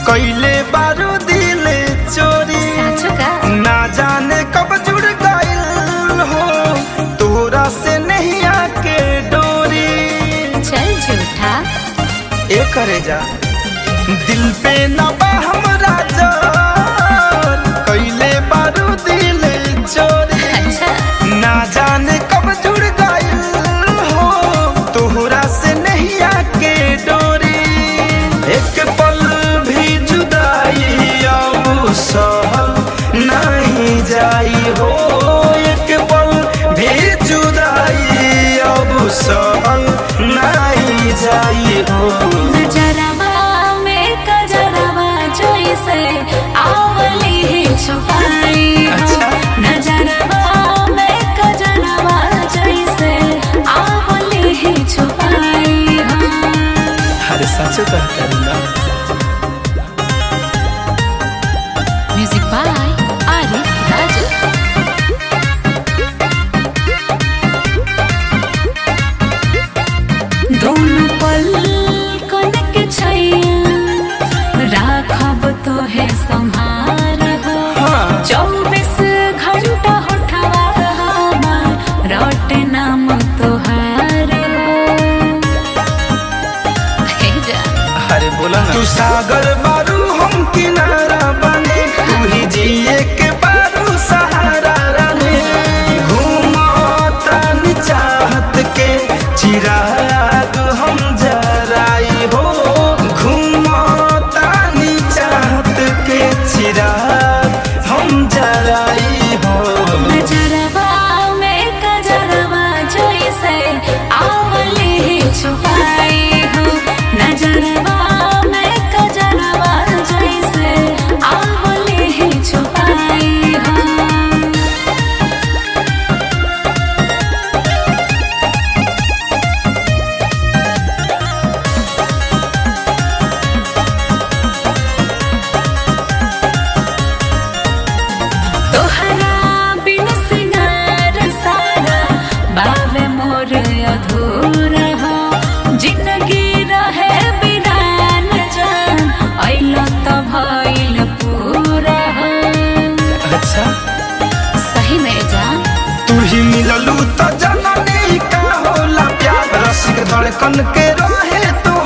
कैले बारू दिल चोरी साँचो का ना जाने कब जुड़ गइल हो तोरा से नहीं आके डोरी चल झूठा ए करे जा दिल पे न बा हमरा जान कैले बारू दिल चोरी अच्छा ना जाने कब जुड़ गइल हो तोहरा से नहीं आके डोरी एक पल भी जुदाई अब सहल नहीं जाई हो एक पल भी जुदाई अब सहल नहीं जाई हो नजरवा में कजरवा जैसे आवली है छुपाई हो अच्छा। नजरवा में कजरवा जैसे आवली है छुपाई हो अरे सच कह करूँगा म्यूजिक बाय आरिफ राजू दोनों पल कन के छैया राखब तो है संहार हो हाँ। चौबीस घंटा होठवा हमार रट नाम तोहार हो हे जा अरे बोला ना तू सागर बारू हम किनारा बने तू ही जिए के बारू सहारा राने घूमता नि चाहत के चिराग हम जराई हो घूमता नि चाहत के चिराग हम जराई हो नजरवा में कजरवा जैसे आवली है छुपाई हो नजरवा में कजरवा जैसे आवली है छुपाई हो तोहरा बिन सिंगार सारा बावे मोर अधूरा हो जिंदगी रहे बिरान जान ऐला त भइल पूरा हो अच्छा सही में जान तू ही मिललू तो जननी का होला प्यार रसिक धड़कन के रहे तो